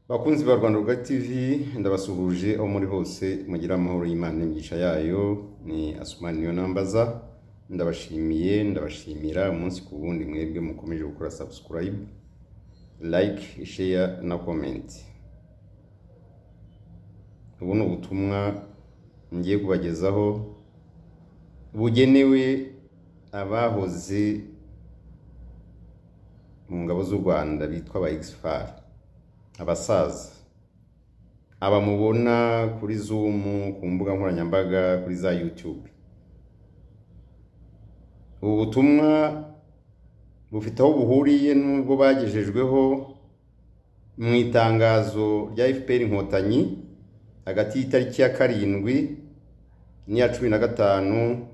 bakunzi ba rwanda rwa tv ndabasuhuje aho muri hose mugira amahoro y'imana n'imigisha yayo ni asumani niyo nambaza ndabashimiye ndabashimira umunsi ku wundi mwebwe mukomeje gukora subscribe like share na comment ubu ni ubutumwa ngiye kubagezaho bugenewe abahoze mu ngabo z'u rwanda bitwa aba egisifari abasaza aba mubona kuri zumu ku mbuga nkoranyambaga kuri za yutube ubu butumwa bufite aho buhuriye n'ubwo bagejejweho mu itangazo rya fpr inkotanyi hagati y'itariki ya karindwi n'iya cumi na gatanu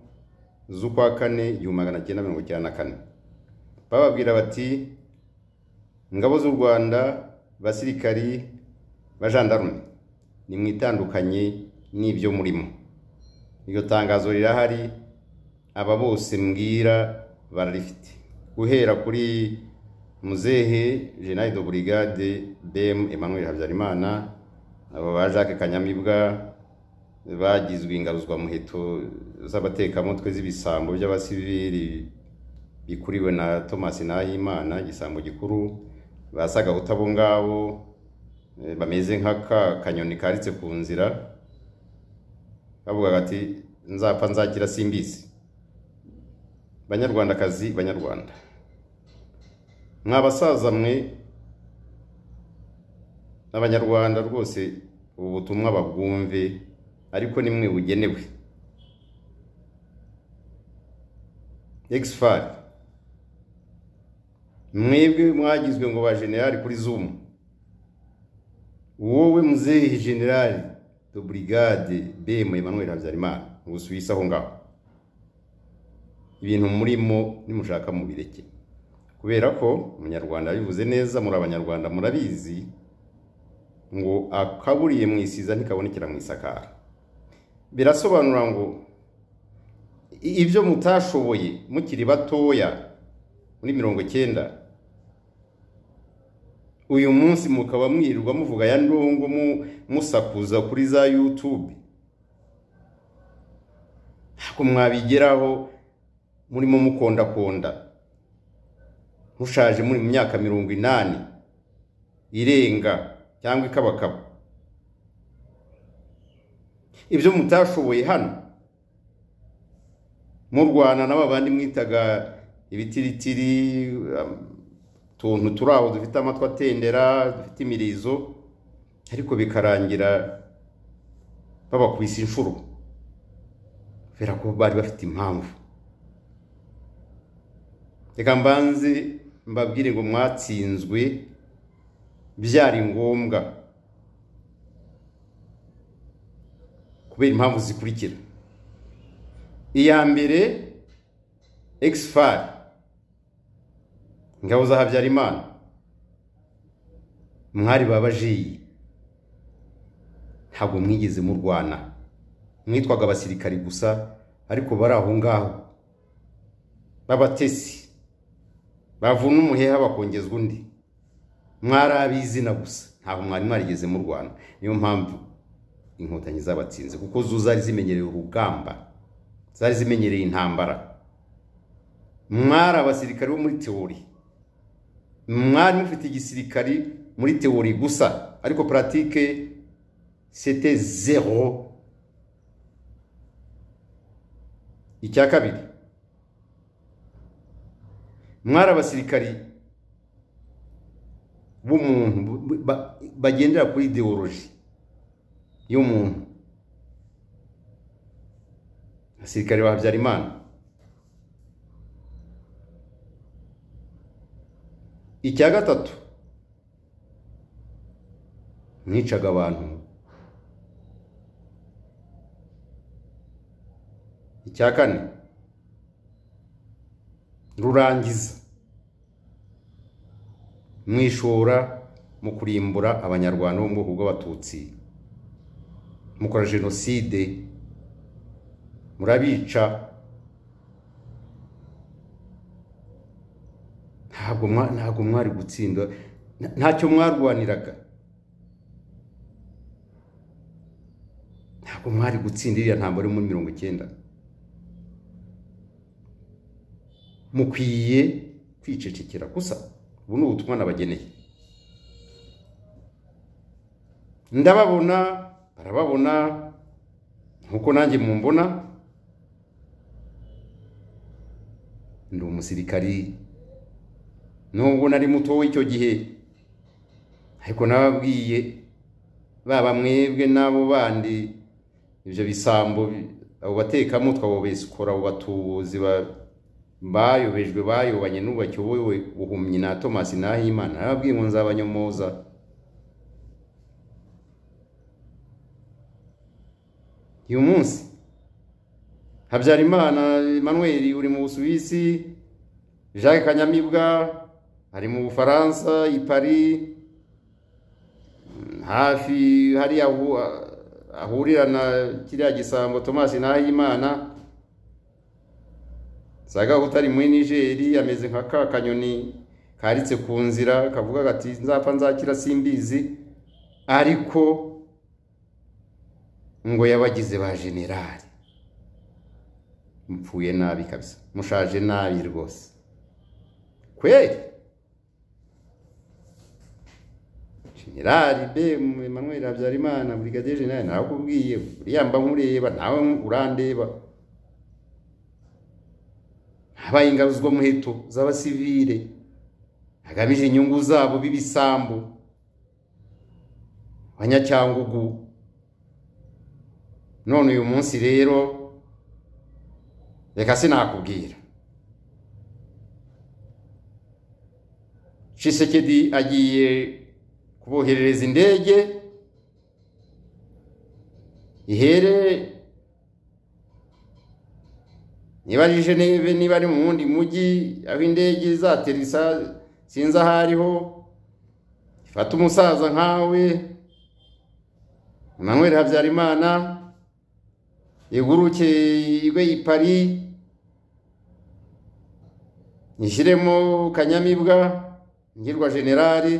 z'ukwa kane igihumbi magana cyenda mirongo icyenda na kane bababwira bati ingabo z'u rwanda basirikari bajandarume ni mwitandukanye n'ibyo murimo iryo tangazo rirahari aba bose mbwira bararifite guhera kuri muzehe jenali de burigade bm emmanuel habyarimana abo ba jacques kanyamibwa bagizwe ingaruzwa muheto z'abatekamutwe z'ibisambo by'abasivili bikuriwe na thomas nahimana igisambo gikuru basaga abo ngabo bameze nk'aka kanyoni karitse ku nzira bavuga ati nzapfa nzakira simbizi banyarwandakazi banyarwanda mwabasaza mwe abanyarwanda rwose ubu butumwa babwumve ariko ni mwe bugenewe egisifari mwebwe mwagizwe ngo ba generali kuri zumu wowe muzehe generali de burigade bema emmanuel habyarimana ubusuwisi aho ngaho ibintu murimo nimushaka mubireke kubera ko umunyarwanda yabivuze neza muri abanyarwanda murabizi ngo akaburiye mu isiza ntikabonekera mu isakara birasobanura ngo ibyo mutashoboye mukiri batoya muri mirongo icyenda uyu munsi mukaba mwirirwa muvuga ya ndongo musakuza kuri za yutube ntabwo mwabigeraho murimo mukondakonda mushaje muri mu myaka mirongo inani irenga cyangwa ikabakaba ibyo mutashoboye hano murwana n'aba bandi mwitaga ibitiritiri utuntu turi aho dufite amatwi atendera dufite imirizo ariko bikarangira babakubise inshuro kubera ko bari bafite impamvu reka mbanze mbabwire ngo mwatsinzwe byari ngombwa kubera impamvu zikurikira iya mbere egisifari ingabo za habyarimana mwari babajiyi ntabwo mwigeze murwana mwitwaga abasirikari gusa ariko bari aho ngaho b'abatesi bavuna umuheha bakongezwa undi mwari ab'izina gusa ntabwo mwari mwarigeze murwana niyo mpamvu inkotanyi zabatsinze kuko zo zari zimenyereye urugamba zari zimenyereye intambara mwari abasirikari bo muri teori mwari mufite igisirikari muri teori gusa ariko puratike sete zero icya kabiri mwari abasirikari b'umuntu bagendera kuri ideoloji y'umuntu abasirikari ba habyarimana icya gatatu mwicaga abantu icya kane rurangiza mwishora mu kurimbura abanyarwanda bo mu bwoko bw'abatutsi mukora jenoside murabica ntabwo mwari gutsinda ntacyo mwarwaniraga ntabwo mwari gutsinda iriya ntambara yo muri mirongo icyenda mukwiye kwicecekera gusa ubu ni ubutumwa nabageneye ndababona barababona nkuko nanjye mumbona ndi umusirikari nubwo nari muto w'icyo gihe ariko nababwiye baba mwebwe n'abo bandi ibyo bisambo abo batekamutwe abo besikora abo batubuzi bayobejwe bayobanye n'ubacyo wowe buhumyi na tomasi n'ahimana nababwiye ngo nzabanyomoza uyu munsi habyarimana emmanuel uri mu busuwisi jacques kanyamibwa ari mu bufaransa i paris hafi hariya ahurira na kiriya gisambo tomasi n'ahimana zaga utari muri nigeri ameze nka ka kanyoni karitse ku nzira kavuga gati nzapfa nzakira simbizi ariko ngo yabagize ba generali mupfuye nabi kabisa mushaje nabi rwose kweri generali be emmanuel habyarimana brigadier generali nawe akubwiye uriya mba nkureba nawe urandeba habaye ingabo muheto z'abasivire hagamije inyungu zabo b'ibisambu abanyacyangugu none uyu munsi rero reka sinakubwira cisekedi agiye kuboherereza indege ihere niba ari jeneve niba ari mu wundi mujyi aho indege izaterisa sinzi aho ariho ifata umusaza nkawe Emmanuel habyarimana iguruke igwe i paris ishyiremo kanyamibwa ngirwa generali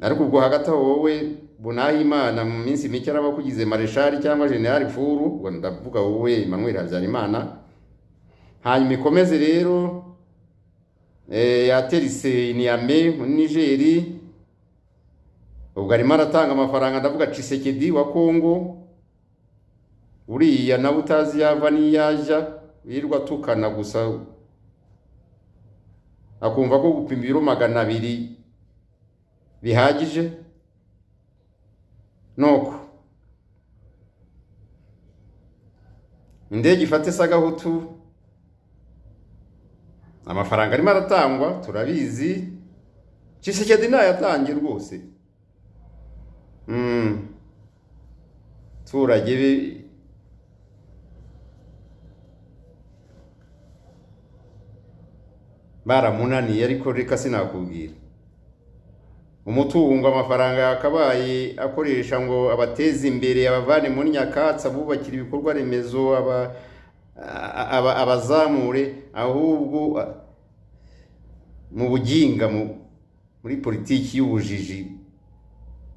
ariko ubwo hagati aho wowe bunahe imana mu minsi mike araba kugize mareshari cyangwa generali furu ubwo ndavuga wowe Emmanuel habyarimana hanyuma ikomeze rero yaterise iniyame muri nigeri ubwo arimo aratanga amafaranga ndavuga cisekedi wa kongo uriya nawe utazi yava n'iyajya wirirwa atukana gusa akumva ko gupima ibiro magana abiri bihagije nuko indege ifate isa gahutu amafaranga arimo aratangwa turabizi cisekedi ntayatange rwose abaturage be baramunaniye ariko reka sinakubwira umutungo amafaranga yakabaye akoresha ngo abateze imbere abavane muri nyakatsi abubakira ibikorwa remezo abazamure ahubwo mu buginga muri politiki y'ubujiji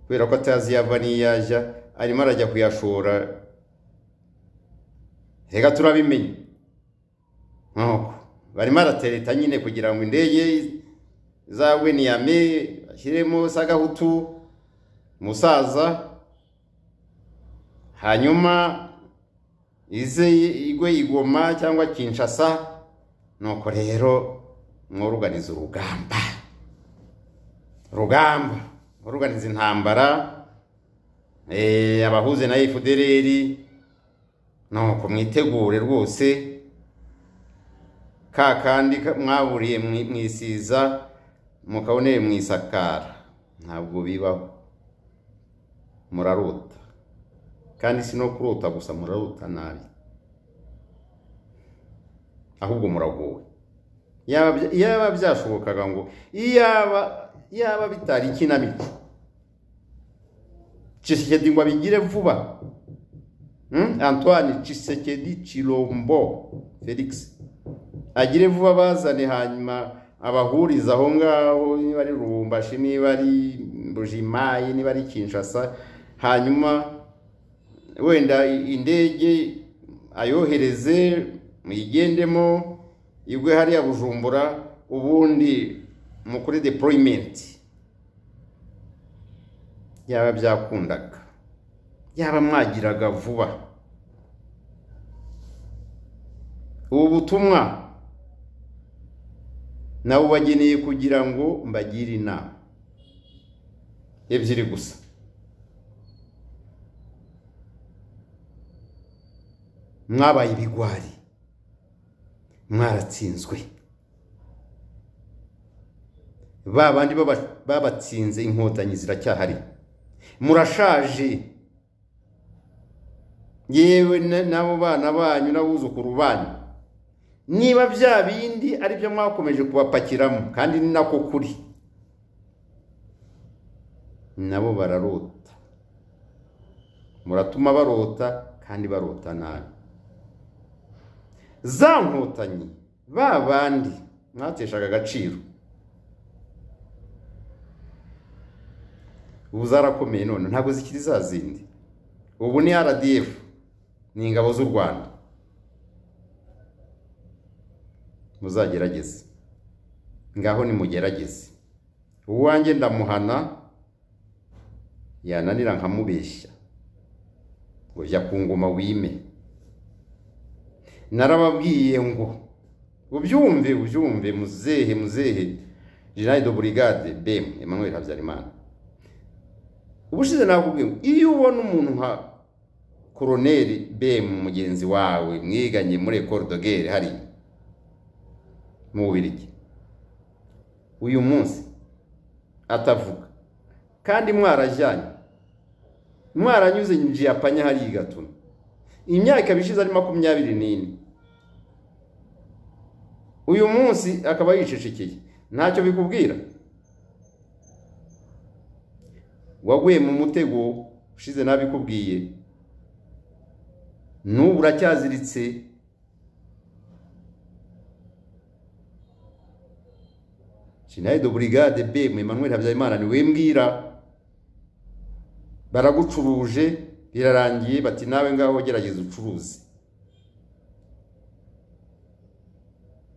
kubera ko atazi yava n'iyajya arimo arajya kuyashora reka turabimenye nkuko barimo aratereta nyine kugira ngo indege zawe niyame ashyiremo sagahutu umusaza hanyuma ize igwe igoma cyangwa kinshasa nuko rero mworuganiza urugamba urugamba mworuganiza intambara abahuze na efudereri nuko mwitegure rwose ka kandi mwaburiye mwisiza mukaboneye mu isakara ntabwo bibaho murarota kandi si no kurota gusa murarota nabi ahubwo muragowe yaba byashobokaga ngo yaba bitari ikinamico cisekedi ngo abigire vuba antoine cisekedi cirombo felix agire vuba bazane hanyuma abahuriza aho ngaho niba ari rubumbashi niba ari bujimayi niba ari kinshasa hanyuma wenda indege ayohereze muyigendemo igwe hariya bujumbura ubundi mukore deployment yaba byakundaga yaba mwagiraga vuba ubu butumwa nabubageneye kugira ngo mbagire inama ebyiri gusa mwabaye ibigwari mwaratsinzwe ba bandi baba- babatsinze inkotanyi ziracyahari murashaje yewe na- n'abo bana banyu n'abuzukuru banyu niba bya bindi ari byo mwakomeje kubapakiramo kandi ni nako kuri nabo bararota muratuma barota kandi barota nabi za nkotanyi ba bandi mwateshaga agaciro ubu zarakomeye none ntabwo zikiri za zindi ubu ni rdf ni ingabo z'u rwanda muzagerageze ngaho nimugerageze uwanjye ndamuhana yananira nkamubeshya ngo jya ku ngoma wime narababwiye ngo ubyumve ubyumve muzehe muzehe general de brigade bem emmanuel habyarimana ubushize nakubwiye ngo iyo ubona umuntu nka koroneri bem mugenzi wawe mwiganye muri ecole de guerre hariya mu bubirigi uyu munsi atavuga kandi mwarajyanye mwaranyuze njiyapanya hariya i gatuna imyaka ibiri ishize ari makumyabiri n'ine uyu munsi akaba yicecekeye ntacyo bikubwira waguye mu mutego ushize nabikubwiye n'ubu uracyaziritse jenerali de brigade bm emmanuel habyarimana ni we mbwira baragucuruje birarangiye bati nawe ngaho gerageza ucuruze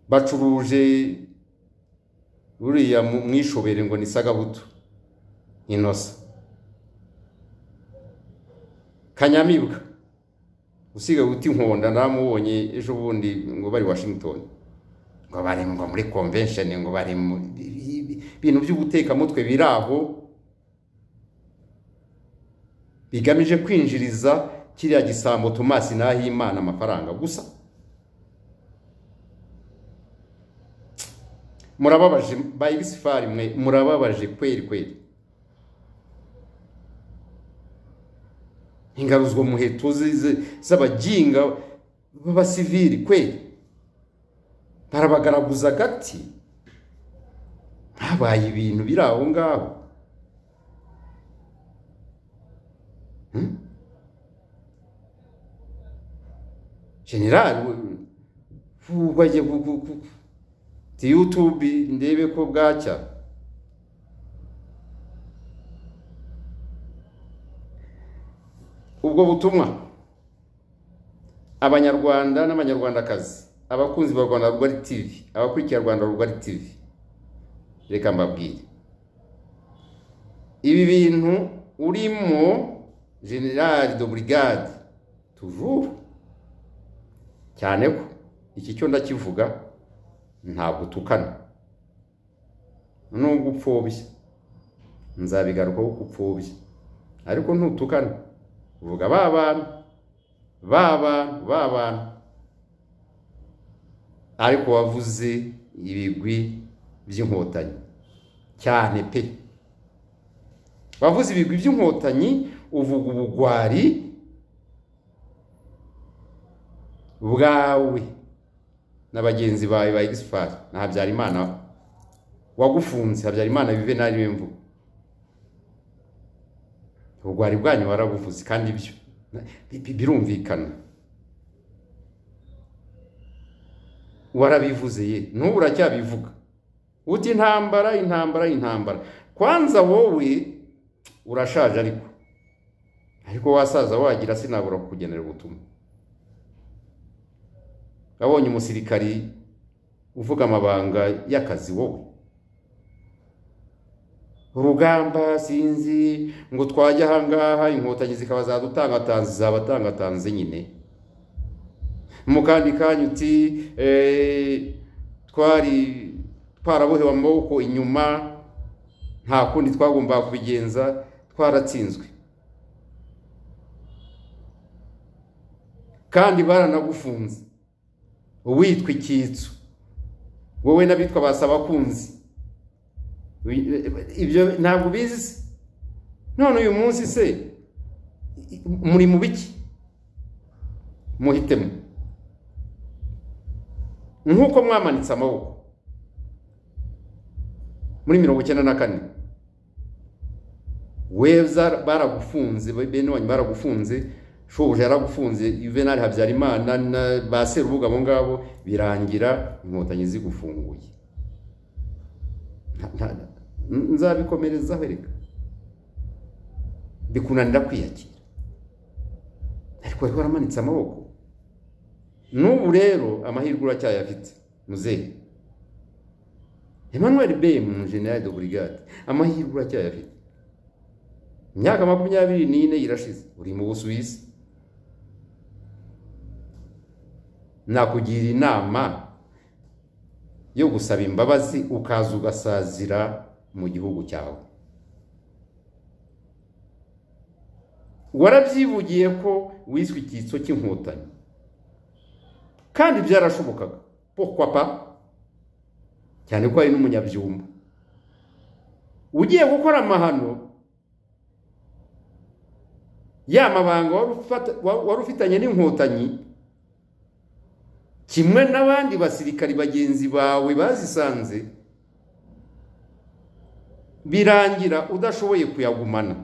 bacuruje uriya mu- mwishobere ngo ni sagabuto inosa kanyamibwa usigaye uti nkonda naramubonye ejo bundi ngo bari washington ngo bari ngo muri convention ngo bari mu bintu by'ubutekamutwe biri aho bigamije kwinjiriza kiriya gisambo tomasi n'ahimana amafaranga gusa murababaje bayibisifari mwe murababaje kweri kweri ingaruzwa muheto zi- zi- z'abaginga b'abasivili kweri barabagaraguza agati habaye ibintu biri aho ngaho generali bajye ti yutube ndebe ko bwacya ubwo butumwa abanyarwanda n'abanyarwandakazi abakunzi ba rwanda rugari tivi abakurikira rwanda rugari tivi reka mbabwire ibi bintu urimo generali de brigade tujuru cyane ko iki cyo ndakivuga ntabwo utukana nubwo upfobya nzabigarukaho ko upfobya ariko ntutukana uvuga ba bantu ba bantu ba bantu ariko wavuze ibigwi by'inkotanyi cyane pe wavuze ibigwi by'inkotanyi uvuga ubugwari bwawe na bagenzi bawe ba egisipari na habyarimana wagufunze habyarimana bivenali w'imvugo ubugwari bwanyu warabuvuze kandi byo bi- bi- birumvikana warabivuze ye n'ubu uracyabivuga uti intambara intambara intambara kwanza wowe urashaje ariko ariko wasaza wagira sinabura kukugenera ubutumwa abonye umusirikari uvuga amabanga y'akazi wowe urugamba sinzi ngo twajye ahangaha inkotanyi zikaba zadutangatanze zabatangatanze nyine mu kandi kanya uti eh, twari twarabohewe amaboko inyuma nta kundi twagombaga kubigenza twaratsinzwe kandi baranagufunze uwitwa icyitso wowe n'abitwa basabakunzi ibyo ntabwo ubizi se none uyu munsi se muri mu biki muhitemo nk'uko mwamanitse amaboko muri mirongo icyenda na kane we baragufunze bene wanyu baragufunze shobuja yaragufunze yuvenali habyarimana ba serubuga abo ngabo birangira inkotanyi zigufunguye nzabikomerezaho reka bikunanira kwiyakira ariko wari waramanitse amaboko n'ubu rero amahirwe uracyayafite muzehe emmanuel bem general de brigade amahirwe uracyayafite imyaka makumyabiri n'ine irashize uri mu busuwisi nakugira inama yo gusaba imbabazi ukaza ugasazira mu gihugu cyawe warabyivugiye ko wiswe icyitso cy'inkotanyi kandi byarashobokaga pokwa pa cyane ko ari n'umunyabyumba ugiye gukora amahano ya mabanga wari ufitanye n'inkotanyi kimwe n'abandi basirikari bagenzi bawe bazisanze birangira udashoboye kuyagumana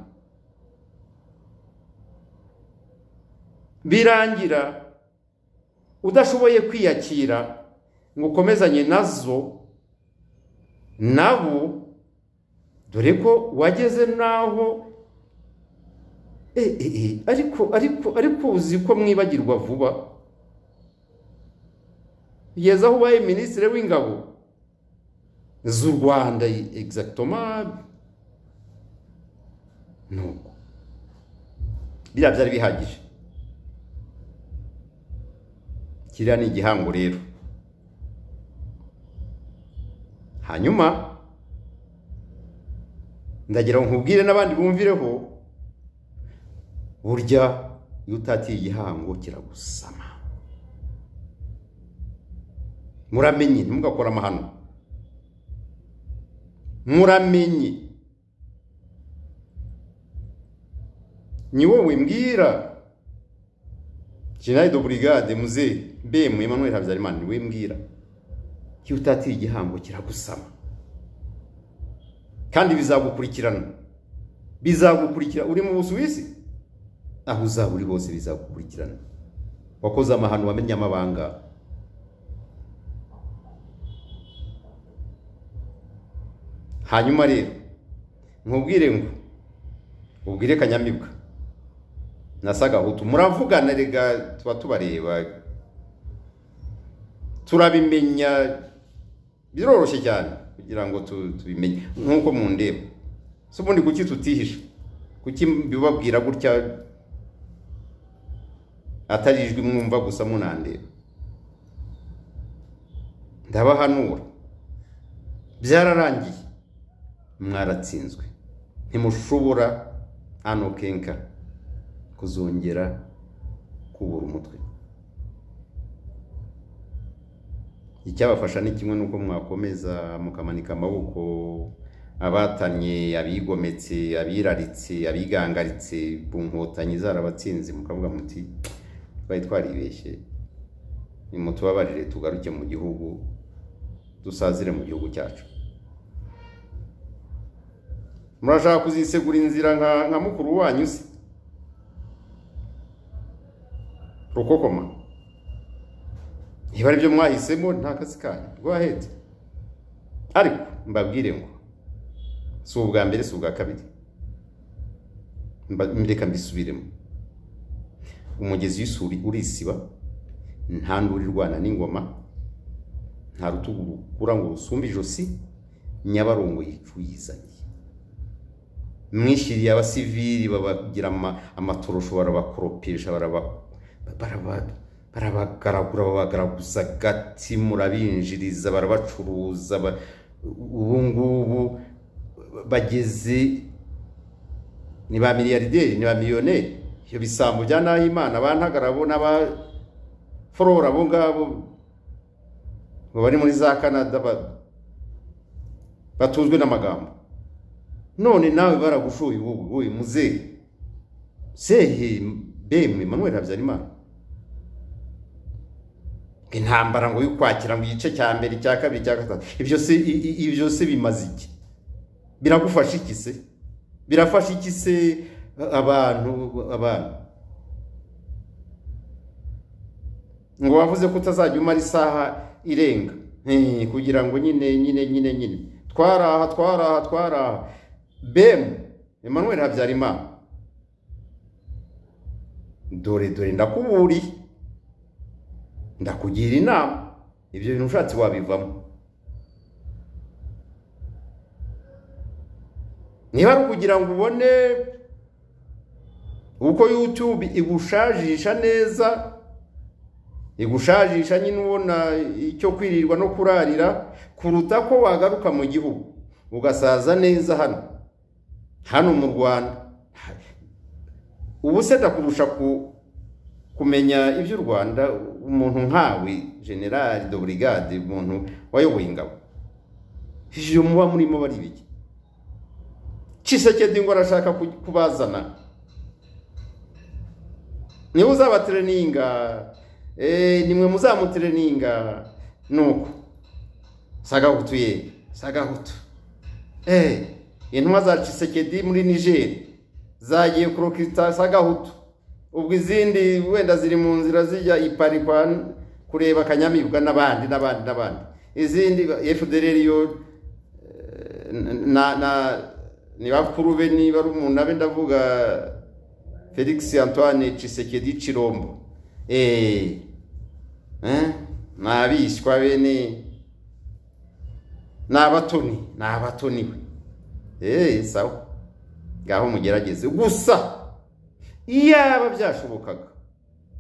birangira udashoboye kwiyakira ngo ukomezanye nazo nabo dore ko wageze n'aho ariko ariko ariko uzi ko mwibagirwa vuba kugeza aho ubaye minisitiri w'ingabo z'u rwanda egisagitoma nuko biriya byari bihagije kiriya ni igihango rero hanyuma ndagira ngo nkubwire n'abandi bumvireho burya iyo utatiye igihango kiragusama muramenye ntimugakore amahano muramenye ni wowe mbwira generali de brigade muze bemu emmanuel habyarimana ni we mbwira iyo utatiye igihango kiragusama kandi bizagukurikirana bizagukurikira uri mu busuwisi aho uzaba uri hose bizagukurikirana wakoze amahano wamenye amabanga hanyuma rero nkubwire ngo ubwire kanyamibwa na sagahutu muravugana rega tuba tubareba turabimenya biroroshye cyane kugira ngo tubimenye nk'uko mu ndeba si ubundi kuki tutihisha kuki bibabwira gutya atari ijwi mwumva gusa munandeba ndabahanura byararangiye mwaratsinzwe ntimushobora hano kenka kuzongera kubura umutwe icyabafasha ni kimwe n'uko mwakomeza mukamanika amaboko abatanye abigometse abiraritse abigangaritse ku nkotanyi zarabatsinze mukavuga muti twari twaribeshye nimutubabarire tugaruke mu gihugu dusazire mu gihugu cyacu murashaka kuzisegura inzira nka mukuru wanyu se rukokoma niba aribyo mwahisemo nta kazi kanyu rwahetse ariko mbabwire ngo si ubwa mbere si ubwa kabiri mbireka mbisubiremo umugezi w'isuri urisiba nta ndurirwana n'ingoma nta rutugu rukura ngo rusumbe ijosi nyabarongo yicuyizanye mwishyiriye abasivili babagira ama- amatorosho barabakoropisha baraba- baraba- barabagaragura babagaraguza gati murabinjiriza barabacuruza ba- ubu ngubu bageze ni ba miliyarderi ni ba miliyoneri ibyo bisambo bya nahimana ba ntagarabo n'aba forora abo ngabo ngo bari muri za canada ba- batuzwe n'amagambo none nawe baragushuye ubu uyu muzehe sehe bemwe manuel habyarimana intambara ngo y'ukwakira ngo igice cya mbere icya kabiri icya gatatu ibyo se i- i- ibyo se bimaze iki biragufasha iki se birafasha iki se abantu abantu ngo wavuze ko utazajya umara isaha irenga eh, kugira ngo nyine nyine nyine nyine twaraha twaraha twaraha bemu emmanuel habyarimana dore dore ndakuburiye ndakugira inama ibyo bintu ushatse wabivamo niba ari ukugira ngo ubone uko youtube igushajisha neza igushajisha nyine ubona icyo kwirirwa no kurarira kuruta ko wagaruka mu gihugu ugasaza neza hano hano mu rwanda ubu se ndakurusha ku- kumenya iby'u rwanda umuntu nkawe generali de brigade umuntu wayoboye ingabo ivyo muba murimo bari ibiki Tshisekedi ngo arashaka ku- kubazana niwe uzabatreninga eh, nimwe muzamutreninga nuko sagahutu ye sagahutu eh, intumwa za Tshisekedi muri Niger zagiye kurokita sagahutu ubwo izindi wenda ziri mu nzira zijya ipari kwa kureba kanyamibwa n'abandi n'abandi n'abandi izindi FDLR yo na na ni bakuru be niba ari umuntu abe ndavuga felix antoine cisekedi cirombo eh eh nabishwa bene n'abatoni n'abatoni we eh sawa ngaho mugerageze gusa iyaba byashobokaga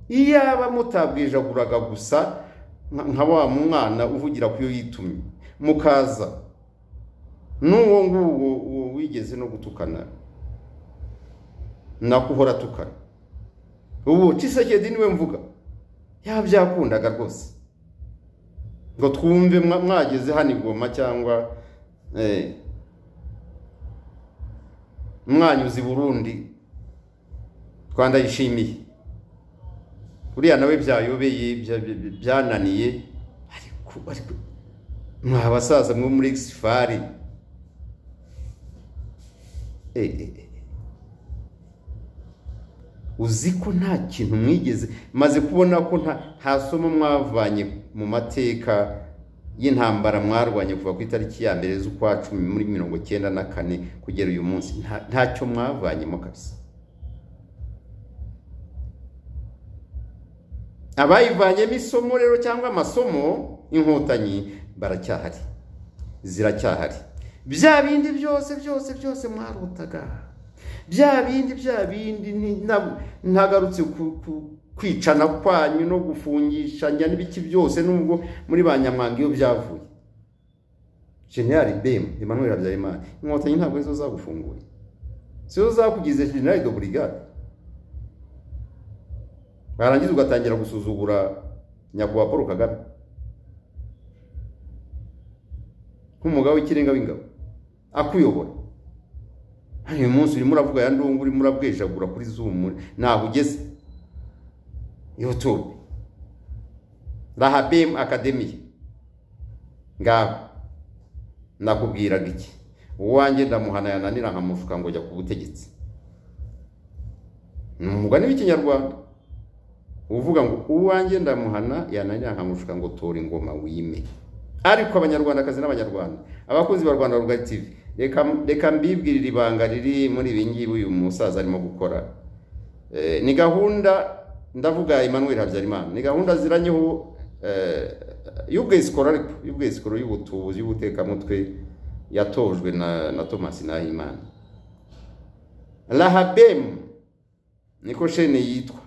iyaba mutabwijaguraga gusa nka- nka wa mwana uvugira ku yo yitumye mukaza n'uwo nguwo uwo wigeze no gutukana nakuhora atukana ubu cisekedi niwe mvuga yabyakundaga rwose ngo twumve mwa- mwageze hano igoma cyangwa eh, mwanyuze i burundi rwanda yishimiye uriya nawe byayobeye bya- bya- byananiye ariko ariko mwa basaza mwo muri exifari Eh, eh, eh. uzi ko nta kintu mwigeze maze kubona ko nta nta somo mwavanye mu mateka y'intambara mwarwanye kuva ku itariki ya mbere z'ukwa cumi muri mirongo cyenda na kane kugera uyu munsi Nta- ntacyo mwavanyemo kabisa abayivanyemo isomo rero cyangwa amasomo y'inkotanyi baracyahari ziracyahari bya bindi byose byose byose mwarotaga bya bindi bya bindi ni- na- ntagarutse ku- ku- kwicana kwanyu no gufungishanya n'ibiki byose nubwo muri ba nyamwanga iyo byavuye generali bemu emmanuel habyarimana inkotanyi ntabwo arizo zagufunguye sizo zakugize generali de brigade warangiza ugatangira gusuzugura nyakubahwa paul kagame nk'umugabo w'ikirenga w'ingabo akuyobora hano uyu munsi urimo uravuga ya ndungu urimo urabwejagura kuri zumu ntaho ugeze youtube rahabem akademiye ngaho nakubwiraga iki uwanjye ndamuhana yananira nkamushuka ngo jya ku butegetsi ni umugani w'ikinyarwanda uvuga ngo uwanjye ndamuhana yananira nkamushuka ngo tora ingoma wime ariko abanyarwandakazi n'abanyarwanda abakunzi ba rwanda rugari tv reka reka mbibwirire ibanga riri muri ibi ngibi uyu musaza arimo gukora Eh, ni gahunda ndavuga Emmanuel habyarimana ni gahunda ziranyeho y'ubwezi koraripo y'ubwezi koro y'ubutubuzi y'ubutekamutwe yatojwe na na thomas nahimana rahabemu niko shene yitwa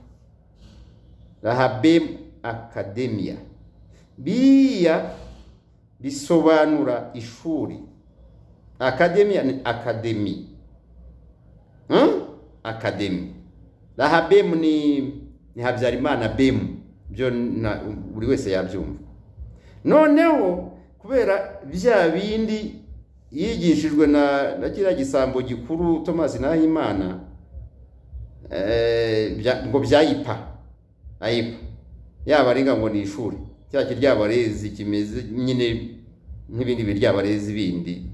rahabemu akademiya biriya bisobanura ishuri akademiya ni akademi Hmm? akademi rahabemu ni ni habyarimana bemu byo na- buri wese yabyumva noneho kubera bya bindi yigishijwe na na kiriya gisambo gikuru thomas nahimana eh, bya- ngo byayipa ayipa yabarenga ngo ni ishuri cya kiryabarezi kimeze nyine nk'ibindi biryabarezi bindi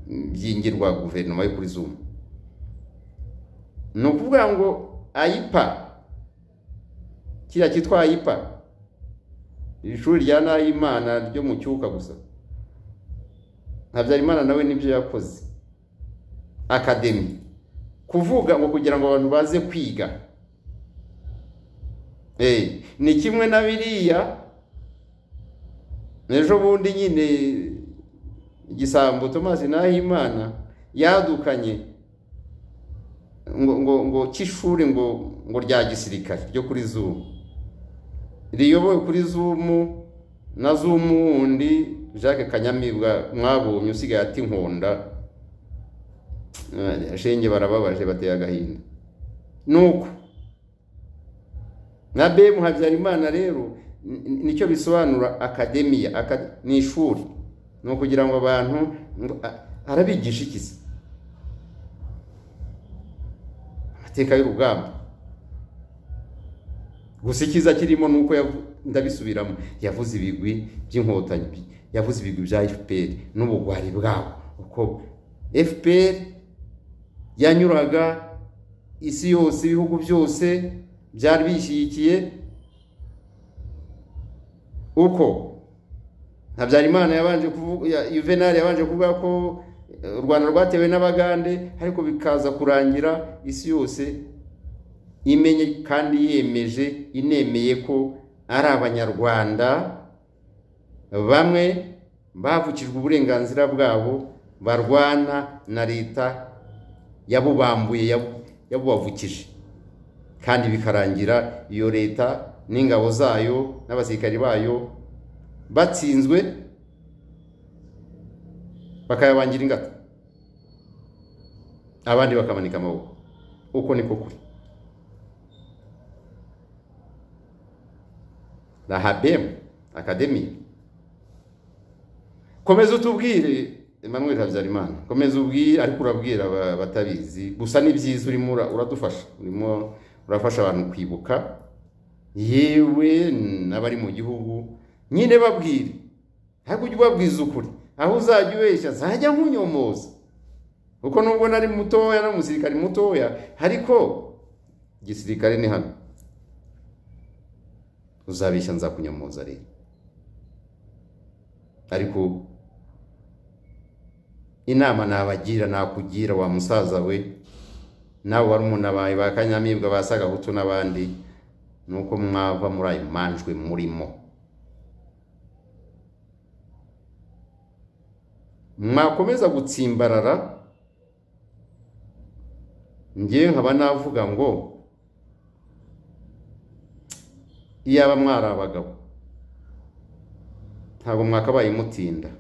mm, byingirwa guverinoma yo kuri zumu ni ukuvuga ngo ayipa kiriya cyitwa ayipa ishuri rya nahimana ryo mu cyuka gusa habyarimana nawe nibyo yakoze akademi kuvuga ngo kugira ngo abantu baze kwiga Eh, ni kimwe na biriya ejo bundi nyine igisambo thomas nahimana yadukanye ngo ngo ngo cy'ishuri ngo ngo rya gisirikare ryo kuri zumu riyobowe kuri zumu na zumu wundi jacques kanyamibwa mwabonye usigaye ati nkunda Eh, shenge barababaje bateye agahinda nuko na bemu habyarimana rero ni- ni- nicyo bisobanura akademiya aka- ni ishuri ni ukugira ngo abantu ngo a- arabigisha iki se amateka y'urugamba gusa icyiza kirimo ni uko yavu- ndabisubiramo yavuze ibigwi by'inkotanyi bi- yavuze ibigwi bya fpr n'ubugwari bwabo uko fpr yanyuraga isi yose ibihugu byose byari bishyigikiye uko habyarimana yabanje kuvuga ya- yuvenali yabanje kuvuga ko eh, u rwanda rwatewe n'abagande ariko bikaza kurangira isi yose imenye kandi yemeje inemeye ko ari abanyarwanda bamwe bavukijwe uburenganzira bwabo barwana na leta yabubambuye yabu- yabubavukije kandi bikarangira iyo leta n'ingabo zayo n'abasirikari bayo batsinzwe bakayabangira ingata abandi bakamanika amaboko uko niko kuri na habem akademi komeza utubwire Emmanuel Habyarimana komeza ubwire ariko urabwira aba- batabizi gusa ni byiza urimo ura- uradufasha urimo urafasha abantu kwibuka yewe n'abari mu gihugu nyine babwire ariko ujye ubabwiza ukuri aho uzajya ubeshya zajya nkunyomoza kuko nubwo nari mutoya no musirikare mutoya ariko igisirikare ni hano uzabeshya nzakunyomoza rero ariko inama nabagira nakugira wa musaza we nawe wari umuntu abaye ba kanyamibwa ba sagahutu n'abandi ni uko mwava muri ayo manjwe murimo mwakomeza gutsimbarara ngewe nkaba navuga ngo iyaba mwari abagabo ntabwo mwakabaye mutinda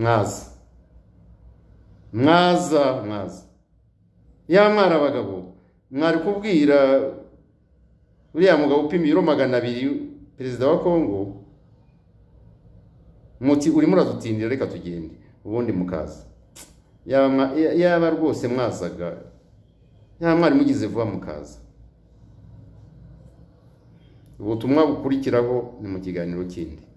mwaza mwaza mwaza iyaba mwari abagabo mwari kubwira uriya mugabo upima ibiro magana abiri perezida wa kongo muti urimo uradutindira reka tugende ubundi mukaza Yaba mwa- iyaba rwose mwazaga yaba mwari mugize vuba mukaza ubutumwa bukurikiraho ni mu kiganiro kindi